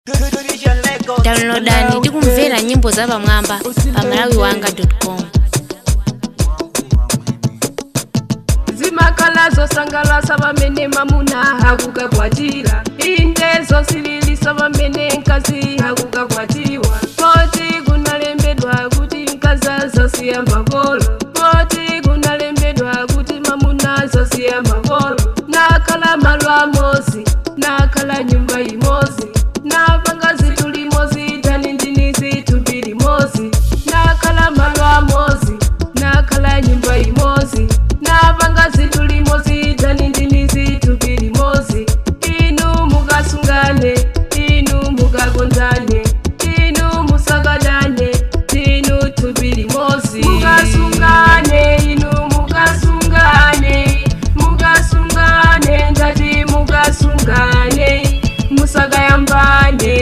downloadani ndi kumvera nyimbo za pamwamba pa malawi wanga com zimakala zosangalasa pamene mamuna akukakwatira inde zosililisa pamene mkazi akukakwatiwa poti kunalembedwa kuti mkazi azasiya makolo poti kunalembedwa kuti mamuna azasiya makolo nakhala malo amozi nakhala nyumba imozi napanga zinthu limozi tani ndini zinthu mbiri mozi nakhala malo amozi nakhala nyumba imozi napanga zinthu limozi tani ndini zinthu mbiri mozi inu mukasungane inu mukakonzane inu musakadane inu tubiri mozi mukasungane inu mukasungane mukasungane ngati mukasungane musakayambane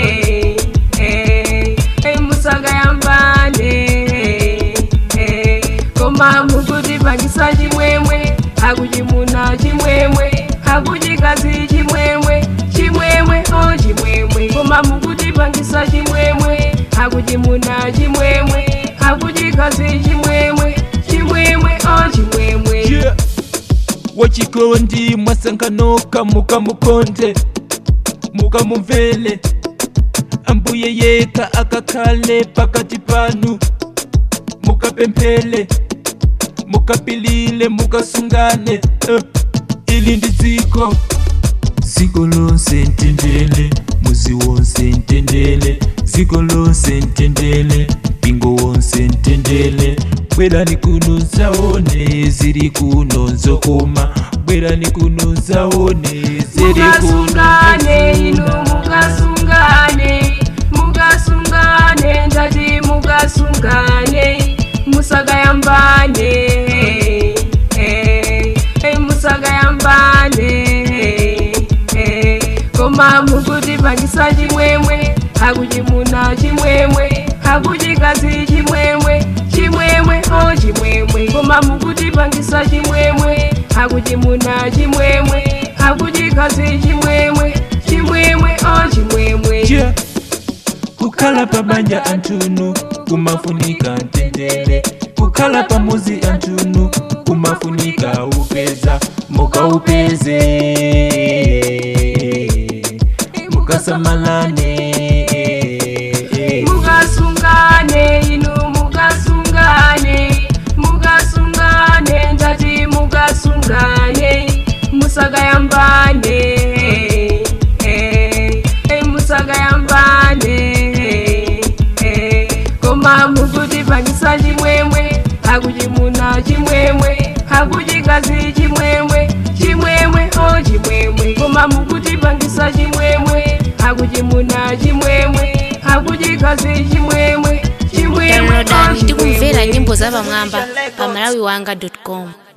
eh, eh, musakayambane eh, koma mukutipangisa chimwemwe akuchimuna chimwemwe akuchikazi chimwemwe chimwemwe o chimwemwe koma mukutipangisa chimwemwe akuchimuna chimwemwe akuchikazi chimwemwe chimwemwe o chimwemwe yeah. wachikondi mwasankanoka mukamukonde mukamumvele ambuye yeka akakhale pakati panu mukapemphele mukapilile mukasungane uh. ili ndi dziko dziko lonse ntendele muzi wonse ntendele dziko lonse ntendele mpingo wonse ntendele bwerani kuno zaone ziri kuno nzokoma bwerani kuno zaone ziri kuno mukasungane inu mukasungane mukasungane ngati mukasungane musakayambane eh, eh, musakayambane eh, koma mukutipangisa chimwemwe akuchimuna chimwemwe akuchikazi chimwemwe chimwemwe o chimwemwe koma mukutipangisa chimwemwe akuchimuna chimwemwe akuchikazi chimwemwe chimwemwe o chimwemwe yeah. kukhala pabanja antunu kumafunika ntendele kukhala pamuzi antunu kumafunika upeza mukaupeze mukasamalane mukasungane inu mukasungane mukasungane ngati mukasungane musakayambane eh, eh, musakayambane eh, koma mukutipangisa chimwemwe akuchimuna chimwemwe akuchikazi chimwemwe chimwemwe o chimwemwe koma mukutipangisa chimwemwe akuchimuna chimwemwe akuchikazi chimwemwe chimwemwe o downloadani ndi kumvera chimwemwe nyimbo za pamwamba pa malawi wanga com